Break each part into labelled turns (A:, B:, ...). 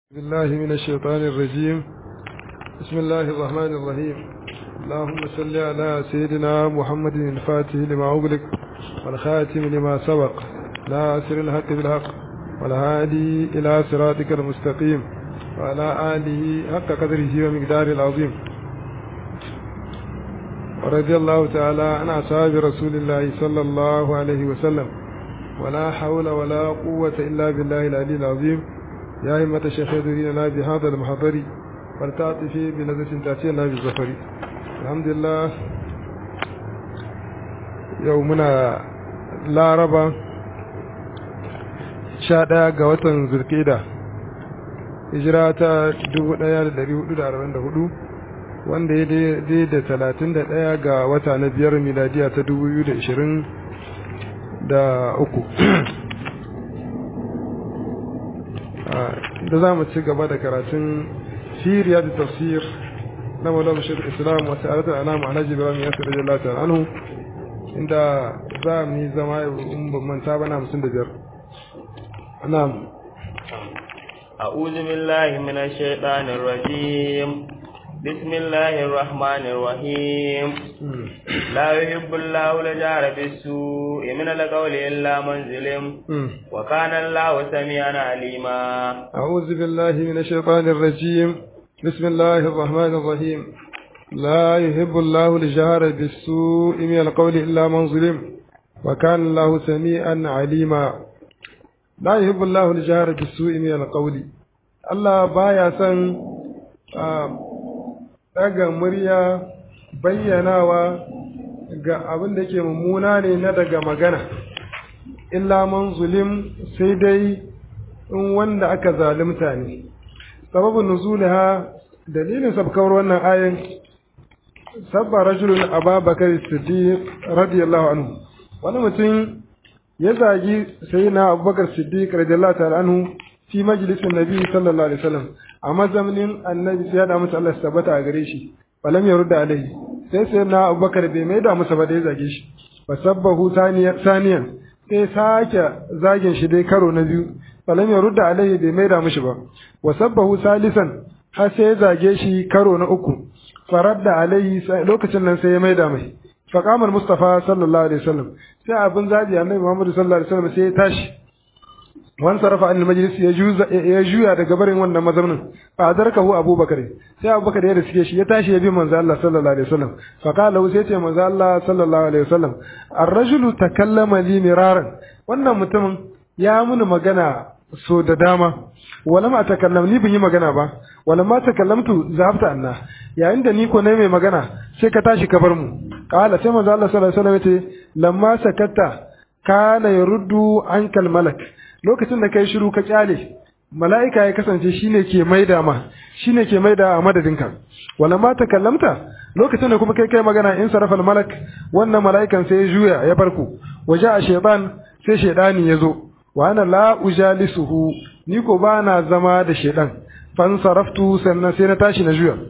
A: بالله من الشيطان الرجيم بسم الله الرحمن الرحيم اللهم صل على سيدنا محمد الفاتح لما أغلق والخاتم لما سبق ناصر الحق بالحق والهادي إلى صراطك المستقيم وعلى آله حق قدره ومقدار العظيم ورضي الله تعالى عن أصحاب رسول الله صلى الله عليه وسلم ولا حول ولا قوة إلا بالله العلي العظيم يا همة الشيخ يدرينا بهذا المحضر ولتعطفي بنزلة تأتينا بالظفر الحمد لله يومنا لا ربا شادا قوة زركيدة hijira dubu ɗaya da ɗari hudu da arba'in da hudu wanda ya daidai da talatin da ɗaya ga wata na biyar miladiya ta dubu biyu da ishirin da uku da za mu ci gaba da karatun siriya da tafsir na malam shirk islam wasu alatar alamu alhaji ibrahim yasir da jalata anhu inda za mu yi zama in ban manta bana hamsin da biyar na'am
B: أعوذ بالله من الشيطان الرجيم بسم الله الرحمن الرحيم لا يحب الله الجار بالسوء من القول إلا من ظلم وكان الله سميعا عليما
A: أعوذ بالله من الشيطان الرجيم بسم الله الرحمن الرحيم لا يحب الله الجهر بالسوء من القول إلا من ظلم وكان الله سميعا عليما لا يحب الله الجهر بالسوء من القول الله بايا سن daga murya bayyanawa ga abin da ke mummuna ne na daga magana illa man zulim sai dai in wanda aka zalimta ne sababin nuzuliha dalilin sabkawar wannan ayin sabba rajulun ababakar siddiq radiyallahu anhu wani mutum ya zagi sai na abubakar siddiq radiyallahu ta'ala anhu fi majalisin nabi sallallahu alaihi wasallam a mazaunin annabi sai ya da musu Allah tabbata a gare shi falam ya rudda alaihi sai sai na abubakar bai mai da musu ba da ya zage shi fa sabbahu saniyan sai sake zagin shi dai karo na biyu falam ya rudda alaihi bai mai da mushi ba wa sabbahu salisan har sai ya zage shi karo na uku faradda alaihi lokacin nan sai ya mai da mai faqamar mustafa sallallahu alaihi wasallam sai abin zabi annabi muhammad sallallahu alaihi wasallam sai ya tashi wan sarafa an majlis ya juza ya juya daga barin wannan mazaunin fa adarkahu abubakar sai abubakar ya riske shi ya tashi ya bi manzo Allah sallallahu alaihi wasallam fa qala sai ce manzo Allah sallallahu alaihi wasallam ar-rajulu takallama li miraran wannan mutumin ya muni magana so da dama wala ma takallam ni bin yi magana ba wala ma takallamtu zafta anna yayin da ni ko ne mai magana sai ka tashi ka bar mu qala sai manzo Allah sallallahu alaihi wasallam ya ce lamma sakatta kana yaruddu ankal malak lokacin da kai shiru ka kyale mala'ika ya kasance shine ke maida ma shine ke maida a madadinka wala ma takallamta lokacin da kuma kai kai magana in sarafa malak wannan mala'ikan sai ya juya ya barku waje a shaytan sai shaydani ya zo wa ana la ujalisuhu ni ko ba na zama da shaydan fan saraftu sannan sai na tashi na juya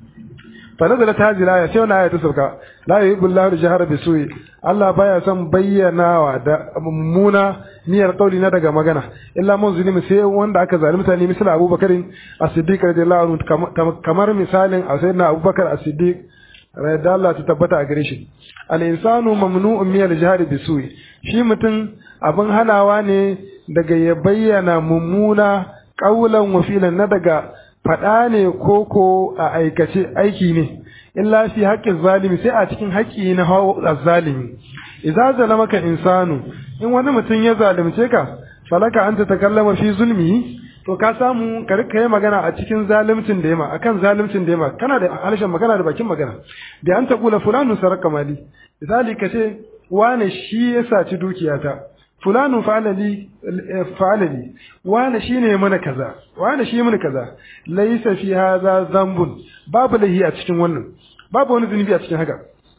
A: fa nazalat hadhihi al-aya sai wannan aya ta sauka la yuhibbu Allahu al-jahra bisu'i Allah baya son bayyanawa da mummuna niyyar kauli na daga magana illa mun zulmi sai wanda aka zalunta ne misali Abubakar As-Siddiq radiyallahu anhu kamar misalin Sayyidina Abubakar As-Siddiq radiyallahu ta tabbata a gare shi al-insanu mamnu'un min al-jahri bisu'i shi mutum abin hanawa ne daga ya bayyana mummuna kaulan wa filan na daga faɗa ne ko ko a aikace aiki ne illa fi haƙƙin zalimi sai a cikin haƙƙi na hawa zalimi idza zalamaka insanu in wani mutum ya zalunce ka falaka anta takallama fi zulmi to ka samu ka rika yi magana a cikin zalimcin da yama akan zalimcin da yama kana da harshen magana da bakin magana da an taqula fulanu saraka mali misali ka ce wane shi ya saci dukiyata fulanu fa'alali fa'alali wane shine mana kaza wane shi mana kaza laysa fi hadha dhanbun babu lahi a cikin wannan babu wani zunubi a cikin haka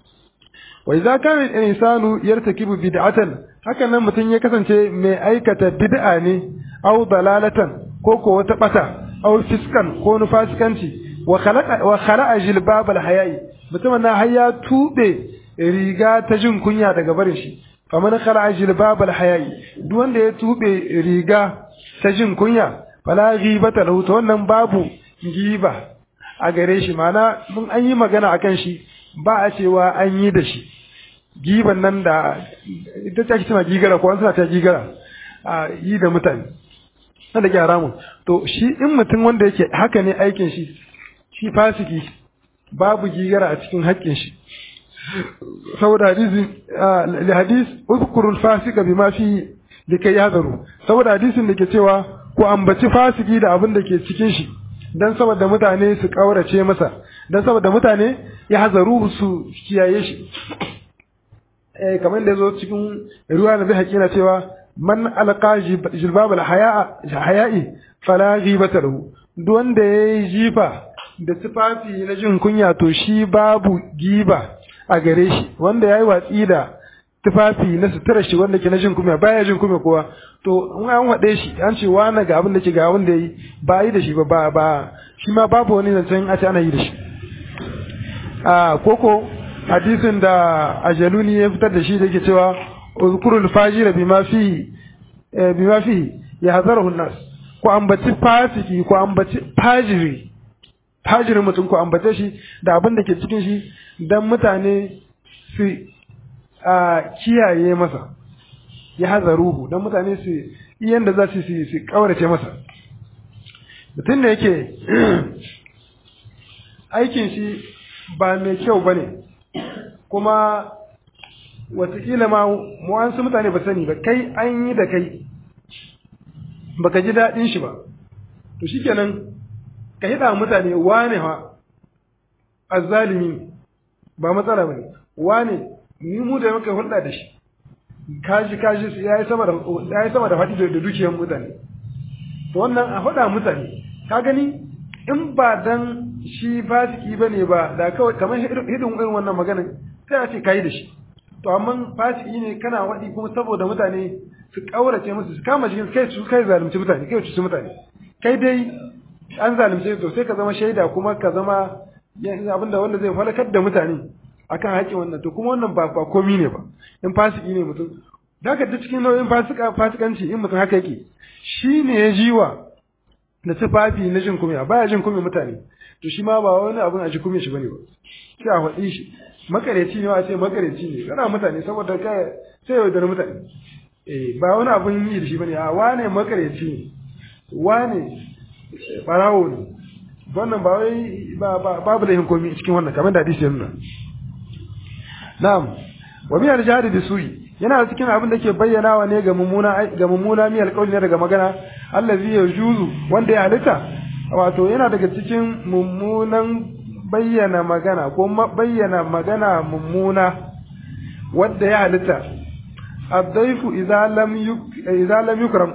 A: wa idza kana al-insanu yartakibu bid'atan haka nan mutum ya kasance mai aikata bid'a ne aw dalalatan ko ko wata bata aw fiskan ko nufasikanci wa khalaqa wa khala'a jilbab al-haya'i mutum na hayya tube riga ta jin kunya daga barin shi faman khala'a jilbab al-haya'i duk wanda ya tube riga ta jin kunya fala ghibata lahu to wannan babu giba a gare shi mana mun an yi magana akan shi ba a cewa an yi da shi giban nan da ita ta tana gigara ko an suna ta gigara a yi da mutane na da gyara mu to shi in mutum wanda yake haka ne aikin shi shi fasiki babu gigara a cikin haƙƙin shi saboda hadisi li hadis uzkurul fasika bima fi likai yahdaru saboda hadisin da ke cewa ku ambaci fasiki da abin da ke cikin shi dan saboda mutane su kaurace masa dan saboda mutane ya hazaru su kiyaye shi eh kamar da yazo cikin ruwa na bai na cewa man alqa jilbab haya'i fala ghibata lahu duk wanda yayi jifa da tufafi na jin kunya to shi babu giba a gare shi wanda yayi watsi da tufafi na sutura shi wanda ke na jin kunya baya jin kunya kowa to in an wade shi an ce wani ga abin da ke ga abin da yi ba yi da shi ba ba shi ma babu wani zancen a ce ana yi da shi a koko hadisin da ajaluni ya fitar da shi da ke cewa uzkurul fajira bima fi bima fi ya hazarahu nas ko ambaci fasiki ko ambaci fajiri fajirin mutum ko ambace shi da abin da ke cikin shi dan mutane su a kiyaye masa ya hazaruhu dan mutane su iyan da za su su kaurace masa mutum da yake aikin shi ba mai kyau ba ne kuma wataƙila ma mu'ansu mutane ba sani ba kai an yi da kai baka ji daɗin shi ba to shikenan ka hida mutane wane ha azzalimi ba matsala bane wane ni mu da muka hulɗa da shi kaji kaji su yayi sama da yayi sama da faɗi da dukiyar mutane to wannan a faɗa mutane ka gani in ba dan shi fasiki bane ba da kawai kamar hidin irin wannan maganin sai a ce kai da shi to amma fasiki ne kana waɗi kuma saboda mutane su kaurace musu su kama jikin kai su kai zalunci mutane kai su mutane kai dai an zalunce to sai ka zama shaida kuma ka zama abinda wanda zai falakar da mutane akan haƙƙin wannan to kuma wannan ba ba komi ne ba in fasiki ne mutum da ka cikin nau'in fasika fasikanci in mutum haka yake shi ne ya jiwa da tufafi na jin kumiya baya jin kumiya mutane to shi ma ba wani abin a ji kumiya shi bane ba sai a faɗi shi makareci ne a ce makareci ne kana mutane saboda ka sai ya yaudar mutane eh ba wani abin yi da shi bane a wane makareci ne wane barawo ne wannan ba wai babu da komi cikin wannan kamar da hadisi ya nuna na'am wa min al-jahri bi su'i yana cikin abin da ke bayyanawa ne ga mummuna ga mummuna mi alƙawli ne daga magana allazi yajuzu wanda ya halitta wato yana daga cikin mummunan bayyana magana ko bayyana magana mummuna wanda ya halitta abdaifu idza lam yuk idza lam yukram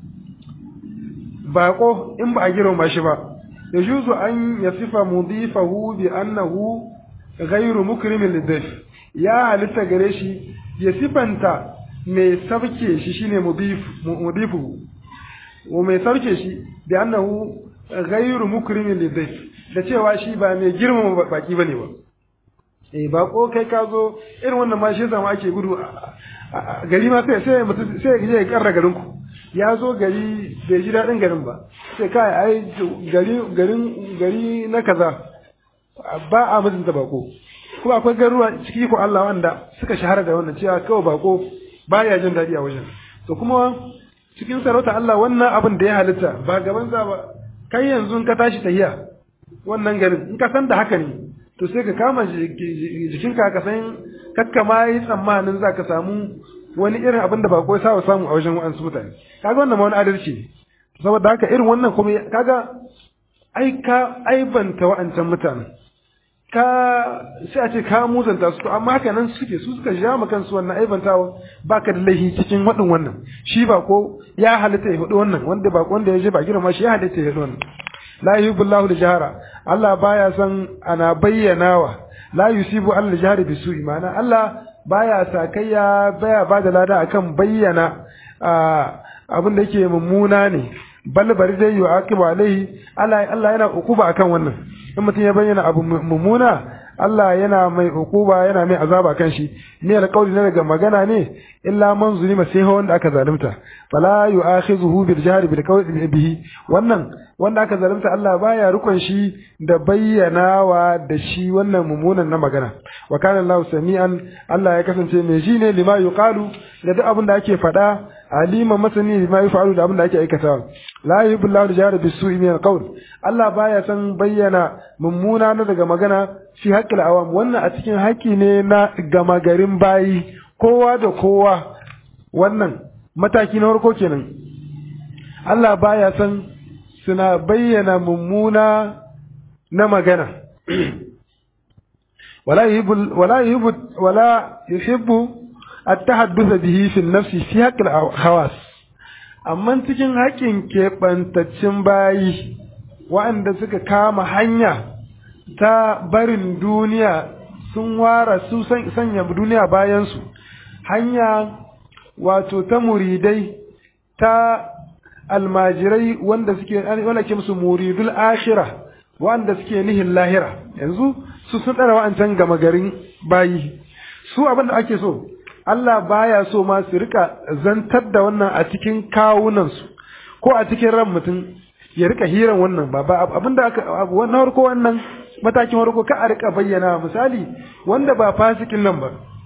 A: bako in ba a girma shi ba yajuzu an yasifa mudifahu bi annahu ghayru mukrimin lidayf ya halitta gare shi ya sifanta mai sarke shi shine mudifu wa mai sarke shi bi annahu ghayru mukrimin lidayf da cewa shi ba mai girmama baki bane ba eh bako kai ka zo irin wannan ma shi zama ake gudu gari ma sai sai mutum sai ya je ya karra garin ku ya zo gari bai ji daɗin garin ba sai kai ai gari garin gari na kaza ba a mutunta bako kuma akwai garuruwa ciki ko Allah wanda suka shahara da wannan cewa kawai bako baya jin daɗi a wajen to kuma cikin sarauta Allah wannan abin da ya halitta ba gaban za ba kai yanzu ka tashi tahiya wannan garin in ka san da haka ne to sai ka kama jikinka ka san kakka ma yi tsammanin za ka samu wani irin abin da bako ya sa samu a wajen wa'ansu mutane kaga wannan ma wani adalci ne saboda haka irin wannan kuma kaga ai ka aibanta wa'ancan mutanen ka sai a ce ka musanta su amma haka nan suke su suka ja ma kansu wannan aibantawa baka da laifi cikin wadin wannan shi ba ko ya halitta ya hudu wannan wanda ba wanda ya je ba girma shi ya halitta ya hudu wannan la yuhibbu da jahara Allah baya son ana bayyanawa la yusibu Allah jahari bi su'i ma'ana Allah baya sakayya baya bada lada akan bayyana abin da yake mummuna ne bal bari dai yu'aqibu alaihi Allah Allah yana ukuba akan wannan in mutum ya bayyana abu mummuna Allah yana mai hukuba yana mai azaba kan shi ne alƙawli na daga magana ne illa man zulima sai wanda aka zalunta fala yu'akhizuhu bil jahri bil qawli bihi wannan wanda aka zalunta Allah baya rukun shi da bayyanawa da shi wannan mummunan na magana wa kana Allah sami'an Allah ya kasance mai ji ne lima yuqalu da duk abin da ake faɗa alima masani lima yufalu da abin da ake aikatawa la yuhibbu Allah al-jahra bis-su'i min al-qawl Allah baya san bayyana mummuna na daga magana fi haqqil awam wannan a cikin haƙƙi ne na gama garin bayi kowa da kowa wannan mataki na farko kenan Allah baya san suna bayyana mummuna na magana wala yuhibbu wala yuhibbu wala yuhibbu at-tahadduth bihi fi an-nafsi fi haqqil hawas amma cikin haƙƙin keɓantaccen bayi waɗanda suka kama hanya ta barin duniya sun ware su sanya duniya bayansu hanya wato ta muridai ta almajirai wanda suke wanda ke musu muridul ashira wanda suke nihin lahira yanzu su sun ɗara wa'ancan gama garin bayi su abin da ake so Allah baya so ma su rika zantar da wannan a cikin kawunansu ko a cikin ran mutum ya rika hiran wannan ba ba abinda aka wannan harko wannan matakin harko ka a rika bayyana misali wanda ba fasikin nan ba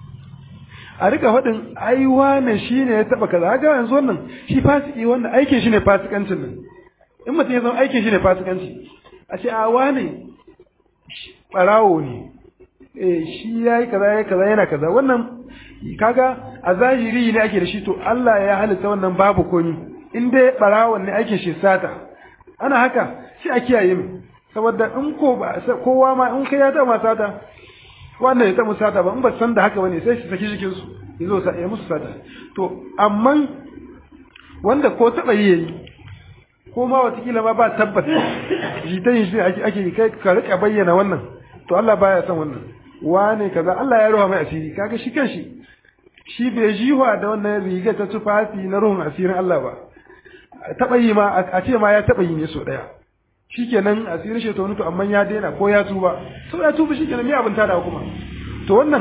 A: a rika faɗin ai wane shi ne ya taɓa kaza haka yanzu wannan shi fasiki wanda aikin shi ne fasikancin nan in mutum ya zama aikin shi ne fasikanci a ce a wane ɓarawo ne eh shi ya yi kaza ya kaza yana kaza wannan kaga a zahiri ne ake da shi to Allah ya halitta wannan babu komi in dai ɓarawon ne aikin shi sata ana haka shi a kiyaye mu saboda in ko ba kowa ma in kai ya taɓa sata wannan ya taɓa sata ba in ba san da haka bane sai su saki jikin su yazo sa ya musu sata to amma wanda ko taɓa yi yayi ko ma watakila ma ba tabbata jitan shi ake ake kai ka rika bayyana wannan to Allah baya son wannan wane kaza Allah ya ruha mai asiri kaga shi kanshi shi bai jiwa da wannan riga ta tufafi na ruhun asirin Allah ba taɓa yi ma a ce ma ya taɓa yi ne so ɗaya shikenan asirin shi to amma ya daina ko ya tuba so ya tuba shikenan me abin tada kuma to wannan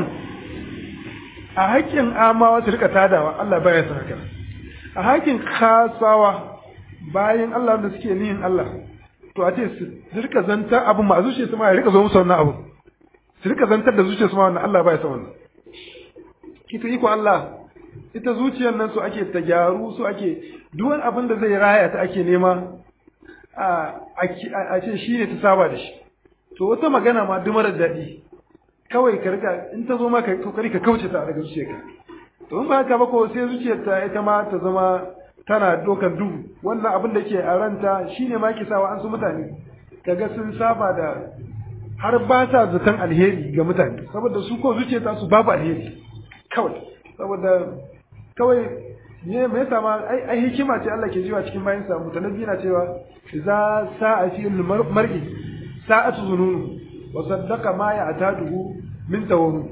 A: a haƙƙin amawa su rika tadawa Allah baya son haka a haƙƙin kasawa bayan Allah da suke nihin Allah to a ce su rika zantar abu ma zuciya su ma ya rika zo musu wannan abu su rika zantar da zuciya su ma wannan Allah baya son wannan ita iko Allah ita zuciyar nan su ake ta gyaru su ake duk wani abin da zai raya ta ake nema a ce shi ne ta saba da shi to wata magana ma duk mara daɗi kawai ka rika in ta zo ma ka kokari ka kauce ta daga zuciyarka to in ba haka ba ko sai zuciyar ta ita ma ta zama tana dokan duhu wannan abin da ke a ranta shine ma ke sawa an su mutane kaga sun saba da har ba sa zaton alheri ga mutane saboda su ko zuciyar ta su babu alheri kawai saboda kawai ne me yasa ma ai ai hikima ce Allah ke jiwa cikin bayin sa mutanabbi na cewa za sa'a fi mar'i sa'atu zununu wa saddaqa ma ya'taduhu min tawanu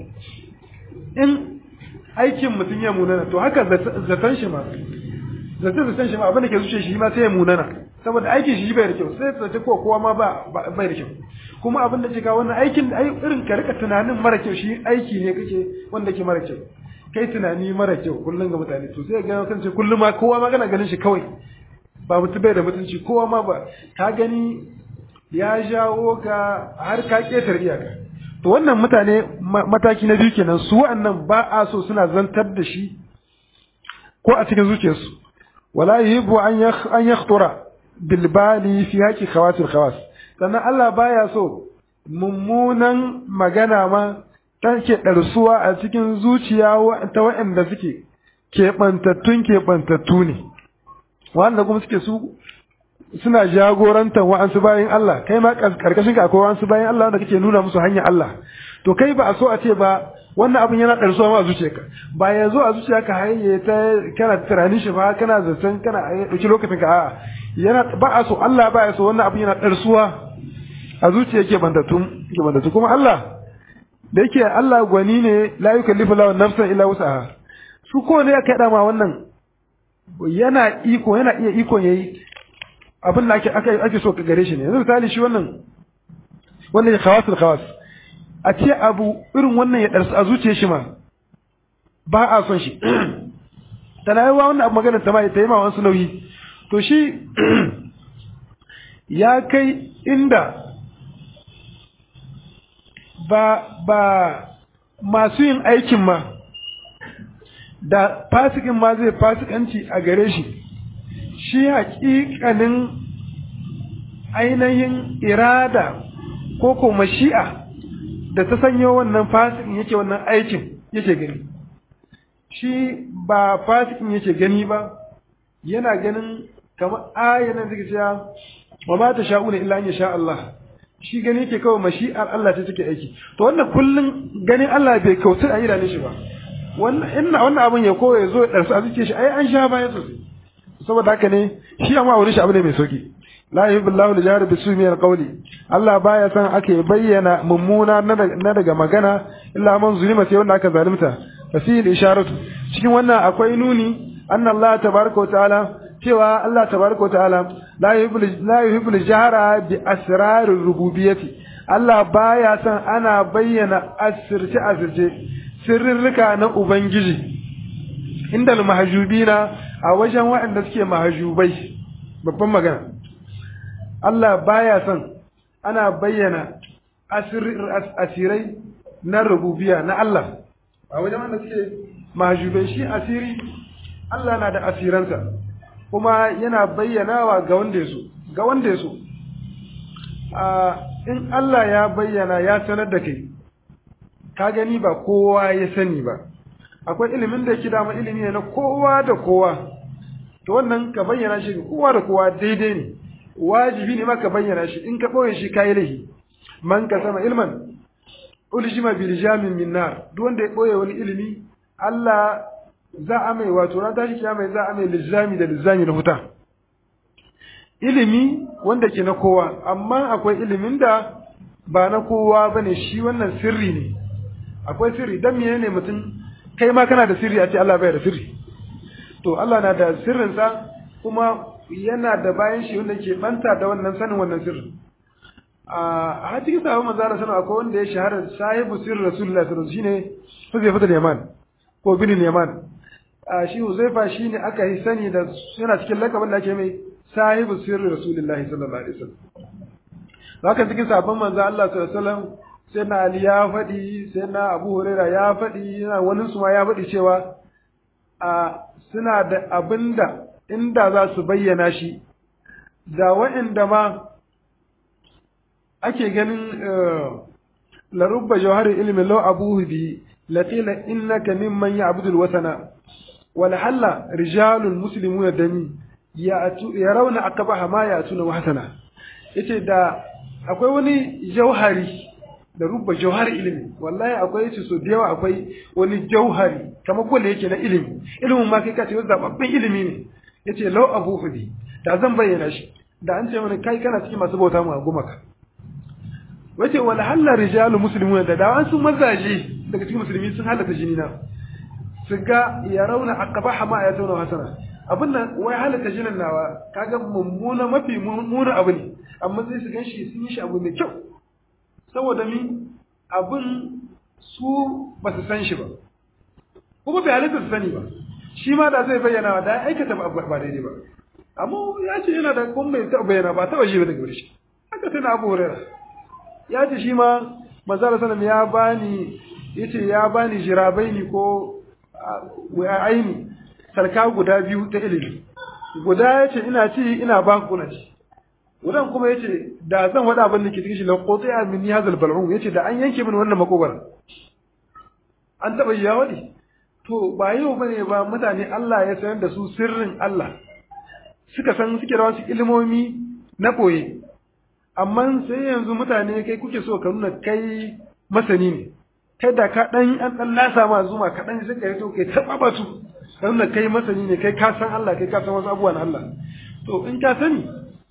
A: in aikin mutum ya munana to haka zaton shi ma zaton zaton shi ma abin da ke zuciya shi ma sai ya munana saboda aikin shi bai da kyau sai zace ko kowa ma ba bai da kyau kuma abin da ke kawo wannan aikin ai irin ka rika tunanin mara kyau shi aiki ne kake wanda ke mara kyau kai tunani mara kyau kullum ga mutane to sai ga kan ce kullum ma kowa ma kana ganin shi kawai ba mutum bai da mutunci kowa ma ba ka gani ya jawo ka har ka ketar iyaka to wannan mutane mataki na biyu kenan su wa'annan ba a so suna zantar da shi ko a cikin zuciyarsu wala yuhibbu an an yakhtura bil bali fi haqi khawatil khawas sannan Allah baya so mummunan magana ma take ɗarsuwa a cikin zuciya ta waɗanda suke keɓantattun keɓantattu ne wanda kuma suke su suna jagorantar wa'ansu bayan Allah kai ma karkashin ka akwai wa'ansu bayan Allah wanda kake nuna musu hanyar Allah to kai ba a so a ce ba wannan abin yana ɗarsuwa ma a zuciyarka ba ya zo a zuciyarka haye ta kana tunanin shi ba kana zaton kana ɗauki lokacin ka a'a yana ba a so Allah ba ya so wannan abin yana ɗarsuwa a zuciya keɓantattu kuma Allah da yake Allah gwani ne la yukallifu lahu nafsan illa wus'aha su ko ne aka yada ma wannan yana iko yana iya iko yayi abin da ake ake so ka gare shi ne yanzu misali shi wannan wannan ya khawasul khawas a ce abu irin wannan ya ɗarsu a zuciyar shi ma ba a son shi tana yi wa wannan abu magana ta ma ta yi ma wasu nauyi to shi ya kai inda ba ba masu yin aikin ma da fasikin ma zai fasikanci a gare shi shi haƙiƙanin ainihin irada ko ko mashi'a da ta sanyo wannan fasikin yake wannan aikin yake gani shi ba fasikin yake gani ba yana ganin kamar ayanan zai cewa wa ma ta sha'una illa an sha Allah shi gani yake kawai mashi'ar Allah ce take aiki to wannan kullun ganin Allah bai kautar a idanun shi ba wannan inna wannan abin ya koya zo ya darsu a zuciyar shi ai an sha baya sosai saboda haka ne shi amma wurin shi abu ne mai sauki la yuhibbu al-jahra bisu min al-qawli Allah baya san ake bayyana mummuna na daga magana illa man zulima sai wanda aka zalunta fasil isharatu cikin wannan akwai nuni anna Allah tabaraka wa ta'ala cewa Allah tabaraka wa ta'ala la yuhibbu la yuhibbu al-jahra bi asrar rububiyyati Allah baya san ana bayyana asirce asirce sirrika na ubangiji indal mahjubina a wajen waɗanda suke mahajubai babban magana Allah baya son ana bayyana asirai na rububiya na Allah a wajen wanda suke mahajubai shi asiri Allah na da asiransa kuma yana bayyanawa ga wanda ya so ga wanda ya so in Allah ya bayyana ya sanar da kai ka gani ba kowa ya sani ba akwai ilimin da yake dama ilimi ne na kowa da kowa to wannan ka bayyana shi ga kowa da kowa daidai ne wajibi ne ma ka bayyana shi in ka ɓoye shi kayi lahi man ka sama ilman uljima bil jamin min nar duk wanda ya ɓoye wani ilimi Allah za a mai wato ran tashi kiyama za a mai lizami da lizami na huta ilimi wanda ke na kowa amma akwai ilimin da ba na kowa bane shi wannan sirri ne akwai sirri dan menene mutum kai ma kana da sirri a ce Allah bai da sirri to Allah na da sirrinsa kuma yana da bayan shi wanda ke banta da wannan sanin wannan sirrin a har cikin sahabban manzo Allah sallallahu akwai wanda ya shahara sahibu sirri rasulullahi sallallahu alaihi wasallam shine Huzaifa da Yaman ko bin Yaman a shi Huzaifa shine aka yi sani da yana cikin lakabin da ake mai sahibu sirri rasulullahi sallallahu alaihi wasallam haka cikin sahabban manzo Allah sallallahu alaihi wasallam sai na Ali ya faɗi sai na Abu Huraira ya faɗi yana wani su ma ya faɗi cewa a suna da abinda inda za su bayyana shi da wa'inda ma ake ganin larubba jawhari ilmi law abuhu bi laqila innaka mimman ya'budu alwasana wal halla rijalul muslimuna dami yarawna akabaha ma ya'tuna hasana yace da akwai wani jauhari da rubba jauhari ilimi wallahi akwai yace so da yawa akwai wani jauhari kamar kolle yake na ilimi ilimin ma kai ka ce zababben ilimi ne yace law abu hudi da zan bayyana shi da an ce mana kai kana cikin masu bauta mu a gumaka wace wala halla rijalu muslimun da da an sun mazaje daga cikin musulmi sun halaka jini na su ga ya rauna aqbaha ma ayatuna hasana abin nan wai halaka jinin nawa kaga mummuna mafi mummuna abu ne amma sai su ganshi sun yi shi abu mai kyau saboda mi abin su ba su san shi ba kuma bai halitta su sani ba shi ma da zai bayyana da ya aikata ba daidai ba amma ya ce yana da kuma bai taɓa bayyana ba taɓa shi ba daga wuri shi haka tana abu hurera ya ce shi ma manzara salam ya bani ya ce ya bani jirabai ni ko aini sarka guda biyu ta ilimi guda ya ce ina ci ina ba ku kuna ci gudan kuma ya ce da zan wada abin da ke cikin shi laƙoƙi a min yazal bal'un ya ce da an yanke min wannan makogwara an taɓa yi ya waɗi to ba yau bane ba mutane Allah ya sanar da su sirrin Allah suka san suke da wasu ilimomi na ɓoye amma sai yanzu mutane kai kuke so ka nuna kai masani ne kai da ka ɗan an ɗan lasa ma zuma ka ɗan sai ka yi to kai taɓa batu ka nuna kai masani ne kai ka san Allah kai ka san wasu abubuwa na Allah to in ka sani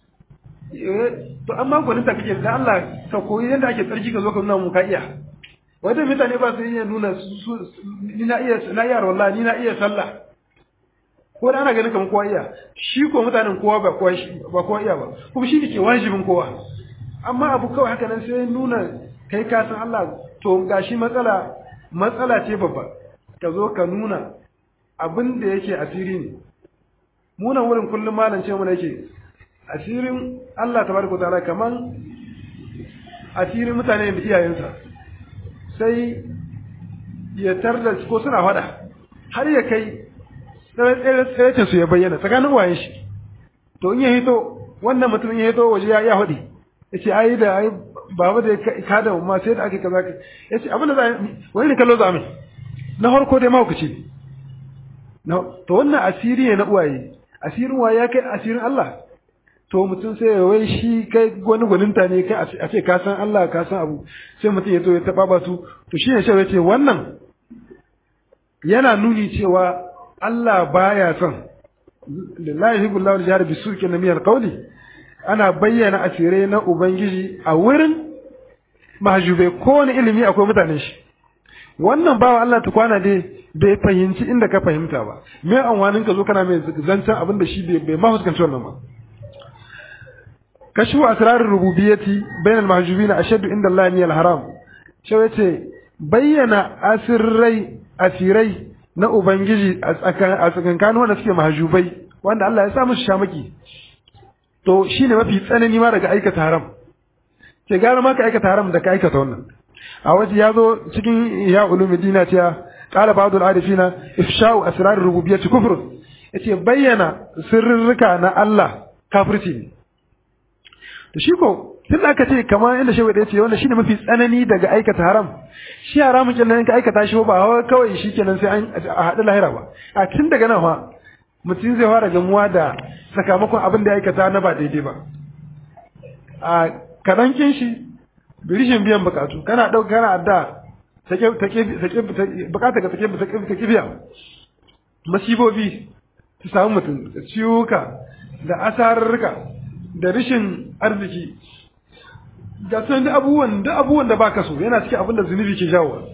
A: to amma gwaninta kake da Allah ka koyi yadda ake tsarki ka zo ka nuna mu ka iya wajen mutane ba su iya nuna ni na iya na iya wallahi ni na iya sallah ko da ana ganin kamar kowa iya shi ko mutanen kowa ba kowa ba kowa iya ba kuma shi ke wajibin kowa amma abu kawai haka nan sai nuna kai ka san Allah to gashi matsala matsala ce babba ka zo ka nuna abin da yake asiri ne munan wurin kullum malam ce mu yake asirin Allah tabaraka ta'ala kaman asirin mutane da iyayensa sai ya tarda ko suna fada har ya kai tsere su ya bayyana tsakanin waye shi to in ya hito wannan mutum ya hito waje ya ya hudi yace ai da ai baba da ka da ma sai da ake kaza yace abin da za wani ne kallo za mai na farko dai mahaukaci ne to wannan asiri ne na uwaye asirin waye ya kai asirin Allah to mutum sai ya wai shi kai wani gwaninta ne kai a ce ka san Allah ka san abu sai mutum ya zo ya taba ba su to shine shi ya ce wannan yana nuni cewa Allah baya son lillahi yuhibbu al-jahra bisuki na miyar qawli ana bayyana asirai na ubangiji a wurin mahjube ko wani ilimi akwai mutanen shi wannan bawa Allah ta kwana dai bai fahimci inda ka fahimta ba me amfanin ka zo kana mai zancen abin da shi bai ma fuskanci wannan ba kashfu asrarir rububiyyati bainal mahjubina ashaddu inda Allah min al-haram shi yace bayyana asirrai asirai na ubangiji a tsakankanin wanda suke mahjubai wanda Allah ya sa musu shamaki to shine mafi tsanani ma daga aikata haram ke gara ma ka aikata haram da ka aikata wannan a waje ya zo cikin ya ulumidina cewa qala ba'd al-arifina ifsha'u asrar rububiyyati kufr yace bayyana sirrika na Allah kafirci ne to shi ko tun da aka ce kamar inda shehu ya ce wannan shine mafi tsanani daga aikata haram shi haramun kenan ka aikata shi ba kawai shi kenan sai an a haɗu lahira ba a tun daga nan ma mutum zai fara gamuwa da sakamakon abin da ya aikata na ba daidai ba a kaɗankin shi birishin biyan bukatu kana ɗauka kana adda bukata ka take biya masibobi su samu mutum da ciwuka da asararruka da rishin arziki ga sun da abubuwan da abubuwan da baka so yana cikin abin da zunubi ke jawo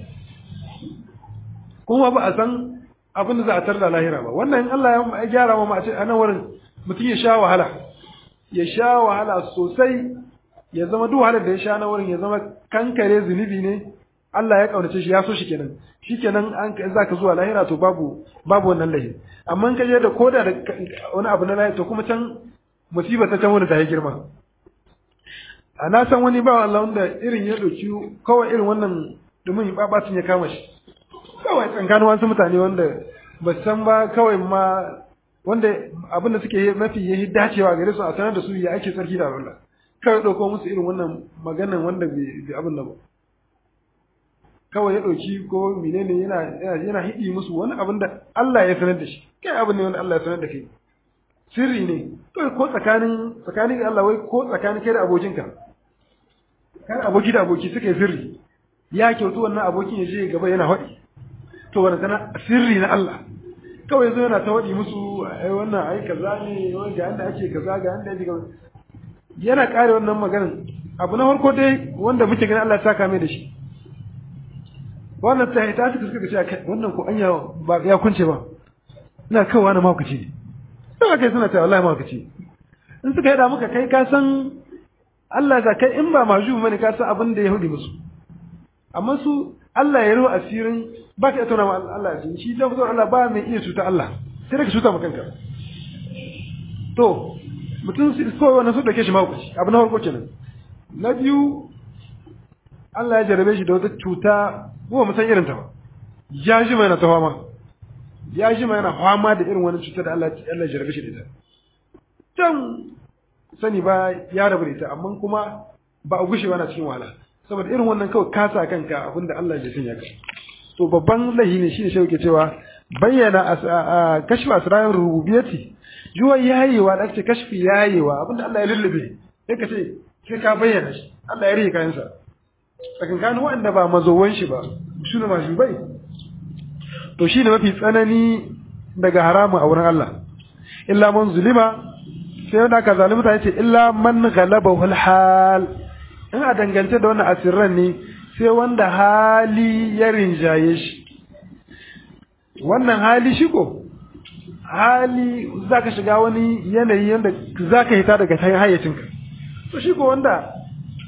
A: kuma ba a san abin da za a tarda lahira ba wannan Allah ya gyara ma a ce a nan wurin mutum ya sha wahala ya sha wahala sosai ya zama duk wahalar da ya sha na wurin ya zama kankare zunubi ne Allah ya kaunace shi ya so shi kenan shi kenan an za ka zuwa lahira to babu babu wannan lahi amma in ka je da koda da wani abu na lahira to kuma can musiba ta can wani ta yi girma a na san wani ba Allah wanda irin ya ɗauki kawai irin wannan domin babacin ya kama shi kawai tsankanin wasu mutane wanda ba san ba kawai ma wanda abin da suke mafi yi dacewa gare su a sanar da su ya ake tsarki da Allah kawai ɗauko musu irin wannan maganan wanda bai abin da ba kawai ya ɗauki ko menene yana yana hidi musu wani abin da Allah ya sanar da shi kai abin ne wanda Allah ya sanar da kai sirri ne kawai ko tsakanin tsakanin Allah wai ko tsakanin kai da abokinka kan aboki da aboki suka yi sirri ya kyautu wannan abokin ya je gaba yana haɗi to wannan tana sirri na Allah kawai yanzu yana ta haɗi musu ai wannan ai kaza ne wani ga yanda ake kaza ga yanda ake kaza yana ƙare wannan maganin abu na farko dai wanda muke ganin Allah ya saka mai da shi wannan ta ta suka suka ce wannan ko anya ba ya kunce ba ina kawai na mahaukaci ne sai kai suna cewa wallahi mahaukaci in suka yada muka kai ka san Allah ga kai in ba maju bane ka san abin da ya hudi musu amma su Allah ya ruwa asirin ba ka tona ma Allah asiri shi da mutum Allah ba mai iya cuta Allah sai da ka cuta ma kanka to mutum su ko wannan su dake shi mahaukaci abu na farko kenan na biyu Allah ya jarabe shi da wata cuta ko mu san irin ta ba ya ji mai na ta fama ya ji mai yana fama da irin wani cuta da Allah Allah ya jarabe shi da ita can sani ba ya rabu da ita amma kuma ba a gushe na cikin wahala saboda irin wannan kawai kasa kanka abinda Allah ya sanya ka to babban lahi ne shine shi yake cewa bayyana kashfa asrar rububiyyati juwa yayewa da ake kashfi yayewa abinda Allah ya lullube sai ka ce sai ka bayyana shi Allah ya rike kayansa tsakankanin waɗanda ba mazowan shi ba su ne masu bai to shi ne mafi tsanani daga haramu a wurin Allah illa man zulima sai wanda aka zalimta ya ce illa man galaba hal in a dangance da wannan asirran ne sai wanda hali ya rinjaye shi wannan hali shi ko hali za ka shiga wani yanayi yadda za ka hita daga hayacinka to shi ko wanda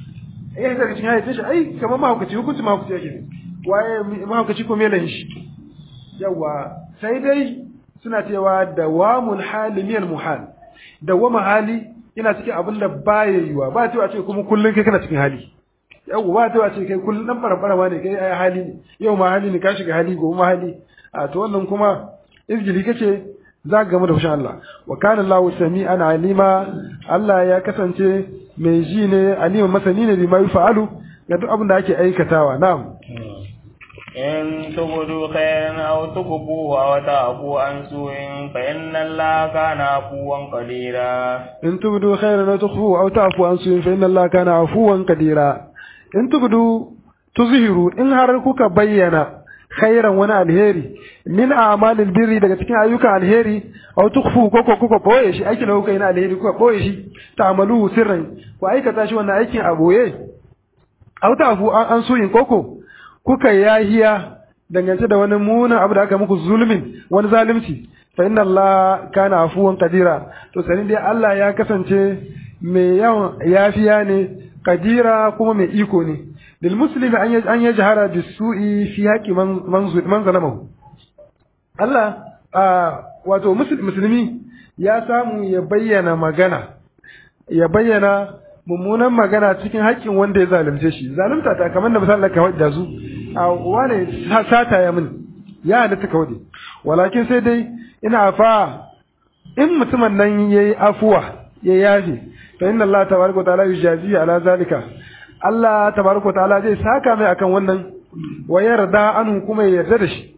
A: eh daga cikin hayyacin shi ai kamar mahaukaci hukunci mahaukaci yake ne waye mahaukaci ko melayin shi yawa sai dai suna cewa dawamul hali miyal muhal dawama hali ina cikin abin da baya yiwa ba cewa ce kuma kullun kai kana cikin hali yau ba ta ce kai kullum dan barabara ma ne kai ai hali ne yau ma hali ne ka shiga hali gobe ma hali a to wannan kuma izgili kace za ka gamu da fushin Allah wa kana Allahu sami'an alima Allah ya kasance mai ji ne alima masani ne bima yafa'alu ga duk abin da ake aikatawa na'am
B: إن تبدوا خيرا أو تخفوه أو تعفوا عن سوء فإن الله كان عفوا قديرا
A: in tubdu khairan aw tukhfu aw ta'fu an su'in fa inna Allah kana afuwan qadira in tubdu tuzhiru in har kuka bayyana khairan wani alheri min a'malil birri daga cikin ayyukan alheri aw tukhfu ko ko kuka boye shi aikin da kuka yi na alheri kuka boye shi ta'malu sirran ku aikata shi wannan aikin a boye aw ta'fu an su'in koko kuka yahiya dangance da wani munan abu da aka muku zulmin wani zalunci fa inna Allah kana afuwan qadira to sanin dai Allah ya kasance mai yawan yafiya ne qadira kuma mai iko ne lil muslimi an an yajhara bisu'i fi haqqi man man zalamahu Allah wato musulmi ya samu ya bayyana magana ya bayyana mummunan magana cikin haƙƙin wanda ya zalunce shi zalunta ta kamar da misalin ka wadda su a wane sata ya min ya halatta ka wade walakin sai dai ina fa in mutumin nan yayi afuwa ya yafe fa inna Allah tabaraka wa ta'ala yujazi ala zalika Allah tabaraka wa ta'ala zai saka mai akan wannan wa yarda anhu kuma ya yarda da shi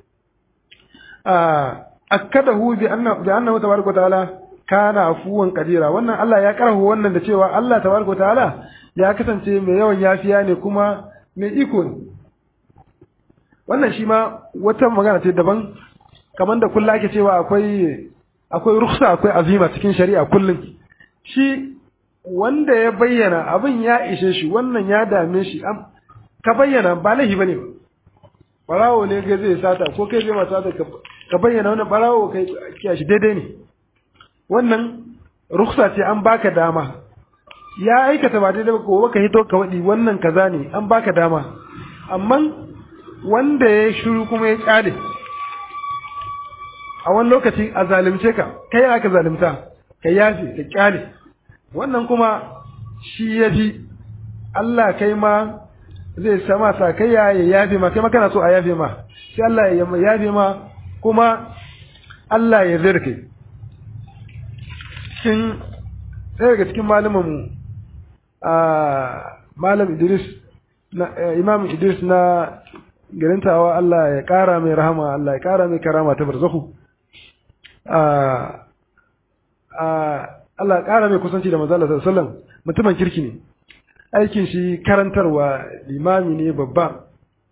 A: akkadahu bi anna bi annahu tabaraka wa ta'ala kana afuwan kadira wannan Allah ya karahu wannan da cewa Allah tabaraka ta'ala ya kasance mai yawan yafiya ne kuma mai iko ne wannan shi ma wata magana ce daban kamar da kullu ake cewa akwai akwai rukhsa akwai azima cikin shari'a kullun shi wanda ya bayyana abin ya ishe shi wannan ya dame shi ka bayyana ba laifi bane ba barawo ne ga zai sata ko kai zai ma sata ka bayyana wannan barawo kai kiyashi daidai ne wannan ruksa ce an baka dama ya aikata ba daidai ba ko ka hito ka wadi wannan kaza ne an baka dama amma wanda ya shiru kuma ya kyale a wani lokaci a zalimce ka kai aka zalimta ka yafi ka kyale wannan kuma shi ya fi Allah kai ma zai sama sa kai ya yafe ma kai ma kana so a yafe ma sai Allah ya yafe ma kuma Allah ya zirke cikin ɗaya daga cikin malamanmu a malam Idris na Imam Idris na garintawa Allah ya ƙara mai rahama Allah ya ƙara mai karama ta barzahu a Allah ya ƙara mai kusanci da manzo Allah sallallahu alaihi wasallam mutumin kirki ne aikin shi karantarwa limami ne babba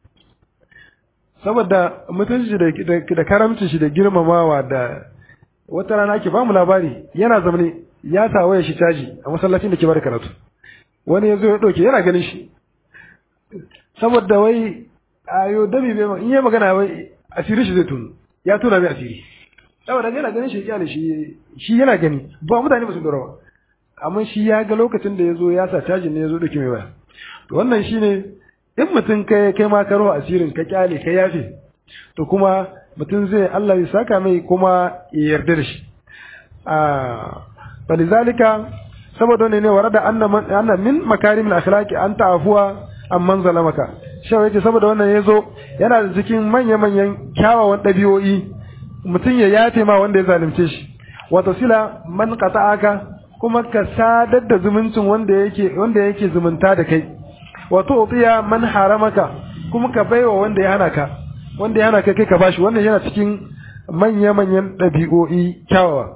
A: saboda mutunci da karamcin shi da girmamawa da wata rana ake ba mu labari yana zamane ya sa waya shi caji a masallacin da ke bada karatu wani ya zo ya ɗauke yana ganin shi saboda wai ayo dami bai in yi magana wai asiri shi zai tunu ya tuna mai asiri saboda yana ganin shi kyale shi shi yana gani ba mutane ba su dora ba amma shi ya ga lokacin da ya zo ya sa cajin ne ya zo ɗauke mai waya to wannan shine in mutum kai kai ma karo asirin ka kyale ka yafe to kuma mutum zai Allah ya saka mai kuma ya yarda da shi a falizalika saboda wannan ne warada anna anna min makarimil akhlaqi an ta'afuwa amman zalamaka shawai yace saboda wannan yazo yana da cikin manya manyan kyawawan dabi'o'i mutum ya yafe ma wanda ya zalunce shi wa tasila man qata'aka kuma ka sadar da zumuncin wanda yake wanda yake zumunta da kai wa tu'tiya man haramaka kuma ka baiwa wanda ya hana ka wanda ya hana ka kai ka bashi wannan yana cikin manya manyan dabi'o'i kyawawa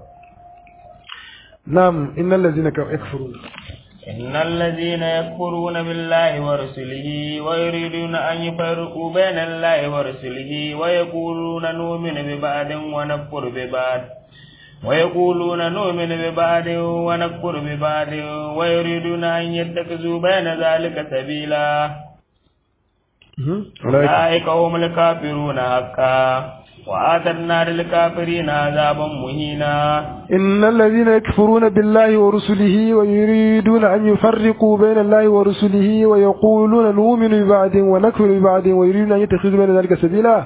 A: نعم إن الذين يكفرون
B: إن الذين يكفرون بالله ورسله ويريدون أن يفرقوا بين الله ورسله ويقولون نؤمن ببعض ونكفر ببعض ويقولون نؤمن ببعض ونكفر ببعض ويريدون أن يتخذوا بين ذلك سبيلا أولئك هم الكافرون حقا وآتنا للكافرين عذابا مهينا
A: إن الذين يكفرون بالله ورسله ويريدون أن يفرقوا بين الله ورسله ويقولون نؤمن ببعض ونكفر ببعض ويريدون أن يتخذوا بين ذلك سبيلا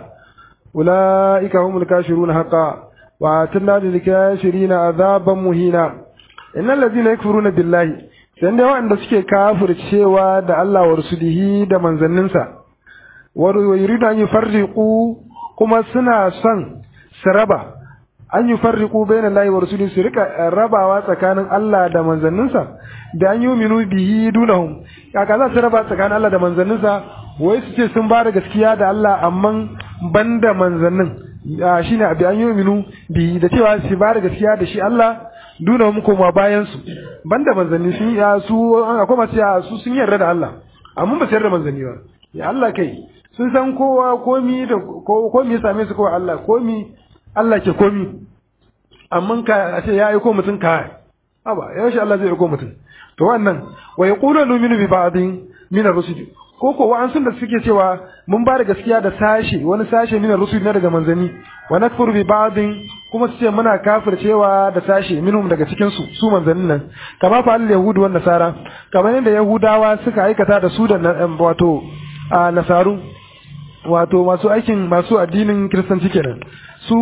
A: أولئك هم الكافرون حقا وآتنا للكافرين عذابا مهينا إن الذين يكفرون بالله sanda waɗanda suke kafircewa da Allah wa rasulihi da manzanninsa wa yuridu an yufarriqu kuma suna son su raba an yufarriqu bainal lahi wa rasulihi su rika rabawa tsakanin Allah da manzanninsa da an yuminu bihi dunahum kaka za su raba tsakanin Allah da manzanninsa wai su ce sun ba da gaskiya da Allah amma banda manzannin shine abi an yuminu bihi da cewa su ba da gaskiya da shi Allah duna mu koma bayan su banda manzanni sun ya su akwai masu ya su sun yarda da Allah amma ba su yarda manzanni ba ya Allah kai sun san kowa komi da komi ya same su kowa Allah komi Allah ke komi amma ka a ce ya aiko mutum ka aba ya shi Allah zai aiko mutum to wannan wa yaqulu nu'minu bi ba'din min ar-rusul ko ko wa'ansun da suke cewa mun ba da gaskiya da sashe wani sashe min ar-rusul na daga manzanni wa nakfuru bi ba'din kuma su ce muna kafircewa da sashe minhum daga cikin su su manzannin nan kama fa al-yahudu wan nasara kamar yadda yahudawa suka aikata da su da wato a nasaru wato masu aikin masu addinin kiristanci kenan su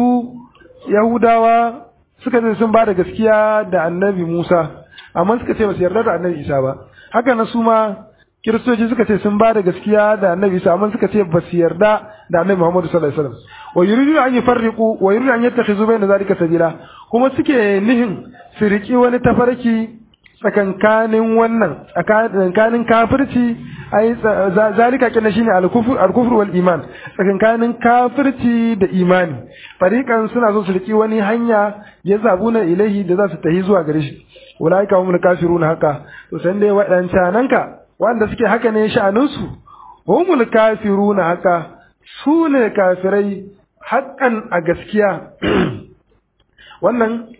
A: yahudawa suka ce sun ba da gaskiya da annabi musa amma suka ce ba su yarda da annabi isa ba haka na su ma kiristoci suka ce sun ba da gaskiya da annabi isa amma suka ce ba su yarda da annabi muhammadu sallallahu alaihi wasallam wa yuridu an yufarriqu wa yuridu an yattakhizu bayna zalika sabila kuma suke nihin su riki wani tafarki tsakankanin wannan tsakankanin kafirci ai zalika kenan shine al-kufr al-kufr wal iman tsakankanin kafirci da imani fariqan suna so su riki wani hanya ya zabuna ilahi da za su tahi zuwa gare shi ulaika humul kafirun haka to san dai wadancan ka wanda suke haka ne sha'anin su humul kafirun haka su ne kafirai haƙƙan a gaskiya wannan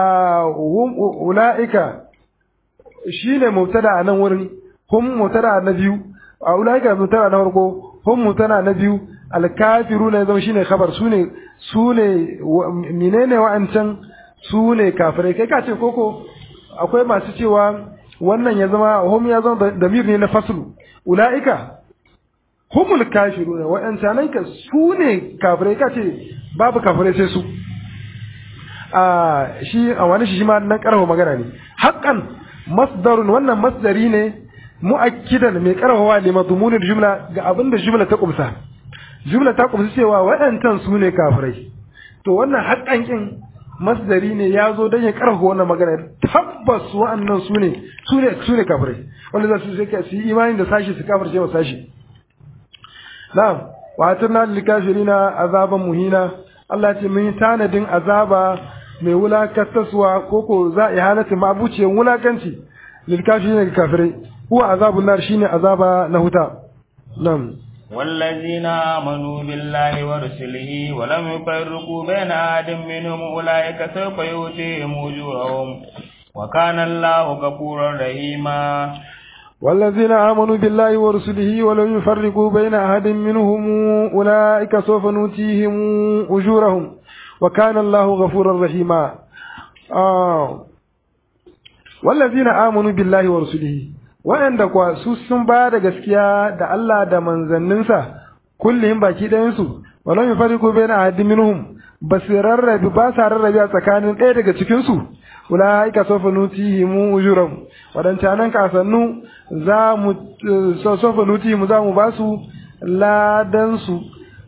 A: ula'ika shi ne mubtada a nan wurin hum mubtada na biyu a ula'ika mubtada na farko hum mubtada na biyu alkafiru ne zama shine khabar su ne su ne menene wa'ancan su ne kafirai kai ka ce koko akwai masu cewa wannan ya zama hum ya zama damir ne na faslu ula'ika humul kafiruna waɗancanan ka su ne kafirai ka ce babu kafirai sai su a shi a wani shi ma nan karfa magana ne haƙƙan masdarun wannan masdari ne mu'akkidan mai karfawa ne mazmunin jumla ga abin da jumla ta kumsa jumla ta kumsa cewa waɗancan su ne kafirai to wannan haƙƙan kin masdari ne ya zo don ya karfafa wannan magana tabbas wa'annan su ne su ne su ne kafirai wanda za su su yi imani da sashi su kafirce wa sashi na'am wa atarna lil kafirina azaban muhina Allah ce mun yi tanadin azaba mai wulakantaswa ko ko za a halatu mabuciyar wulakanci lil kafirina ga kafirai huwa azabun nar shine azaba na huta na'am
B: والذين آمنوا بالله ورسله ولم يفرقوا بين أحد منهم أولئك سوف يؤتيهم أجورهم وكان الله غفورا رحيما
A: والذين آمنوا بالله ورسله ولم يفرقوا بين أحد منهم أولئك سوف نؤتيهم أجورهم وكان الله غفورا رحيما آه. والذين آمنوا بالله ورسله waɗanda kuwa su sun ba da gaskiya da Allah da manzanninsa kullum baki ɗayansu walau yufariqu baina ahadin minhum ba su rarrabe ba sa rarrabe a tsakanin ɗaya daga cikinsu ulaika sawfa nutihim ujuram wadancan nan kasannu za mu sawfa nutihim za mu ba su ladan su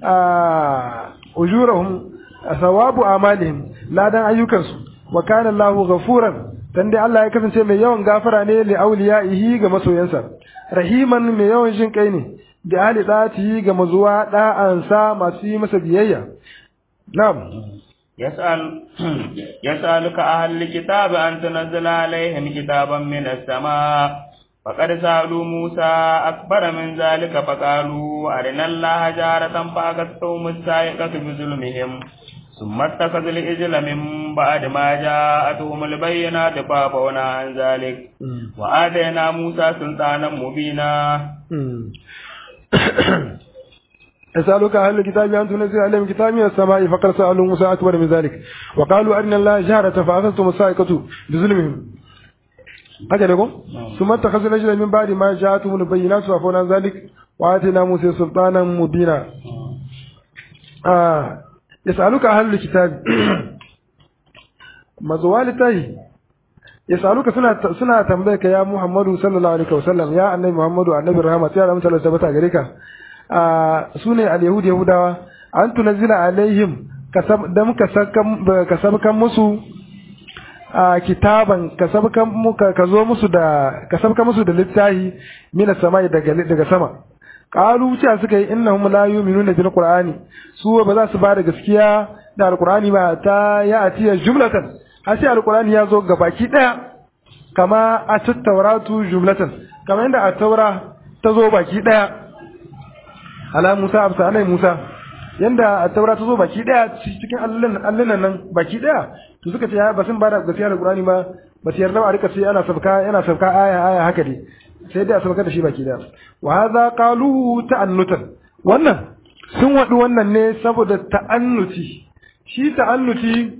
A: a ujurahum thawabu amalihim ladan ayyukansu wa kana Allahu ghafuran dan dai Allah ya kasance mai yawan gafara ne li auliyaihi ga masoyansa rahiman mai yawan jin kai ne da ahli dati ga mazuwa da'ansa masu yi masa biyayya na'am
B: يسأل يسألك أهل الكتاب أن تنزل عليهم كتابا من السماء فقد سألوا موسى أكبر من ذلك فقالوا أرنا الله جارة فأخذتهم السائقة بظلمهم ثم اتخذوا الإجل من بعد ما جاءتهم البينات فعفونا عن ذلك وآتينا موسى سلطانا مبينا
A: يسألك أهل الكتاب أن تنزل عليهم كتاب من السماء فقد سألوا موسى أكبر من ذلك وقالوا أرنا الله جهرة فأخذتم الصاعقة بظلمهم هكذا يقول ثم اتخذوا الأجل من بعد ما جاءتهم البينات فعفونا عن ذلك وآتينا موسى سلطانا مبينا آه يسألك أهل الكتاب مزوال تاي يسألك سنة سنة تنبيك يا محمد صلى الله عليه وسلم يا النبي محمد النبي الرحمة يا رحمة الله ثبت عليك su ne al-yahud yahudawa an tunazila alaihim dan ka sabkan musu a kitaban ka sabkan muka ka zo musu da ka sabkan musu da littahi mina samai daga daga sama qalu cewa suka yi innahum la yu'minuna bil qur'ani su ba za su ba da gaskiya da alqur'ani ba ta ya atiya jumlatan har sai alqur'ani ya zo gabaki daya kama a tattauratu jumlatan kama inda a taura ta zo baki daya ala Musa absa anai Musa yanda a taura ta zo baki daya cikin allunan allunan nan baki daya to suka ce ya ba sun bada gaskiya da Qur'ani ba ba su yarda ba a rika sai ana sabka yana sabka aya aya haka dai sai dai a sabka da shi baki daya wa hadha qalu ta'annutan wannan sun wadu wannan ne saboda ta'annuti shi ta'annuti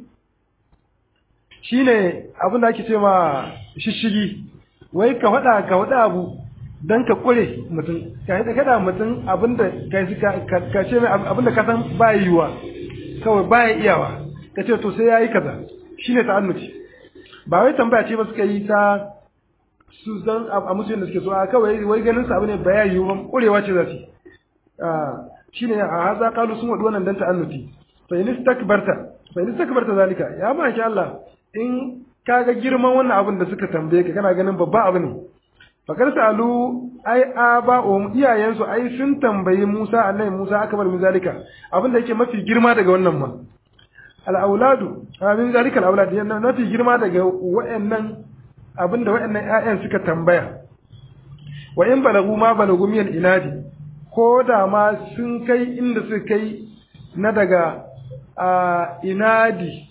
A: shine abin da ake ce ma shishigi wai ka faɗa ka faɗa abu dan ka kure mutum ka yi kada mutum abinda ka ka ce mai abinda ka san ba yiwa kawai ba ya iyawa ka ce to sai yayi kaza shine ta'annuci ba wai tambaya ce ba suka yi ta su zan a musulun da suke so a kawai wai ganin sa abu ne ba ya yiwu ba kurewa ce za su shine a haza kalu sun wadu wannan dan ta'annuti fa in istakbarta fa in istakbarta zalika ya ma sha Allah in kaga girman wannan abin da suka tambaye ka kana ganin babba abu ne fakar salu ai aba um iyayensu ai sun tambayi Musa annabi Musa aka bar min zalika abin da yake mafi girma daga wannan ma al auladu min zalika al aulad yana mafi girma daga wayannan abin da wayannan ƴaƴan suka tambaya wa in balagu ma balagu min inadi ko da ma sun kai inda suka kai na daga a inadi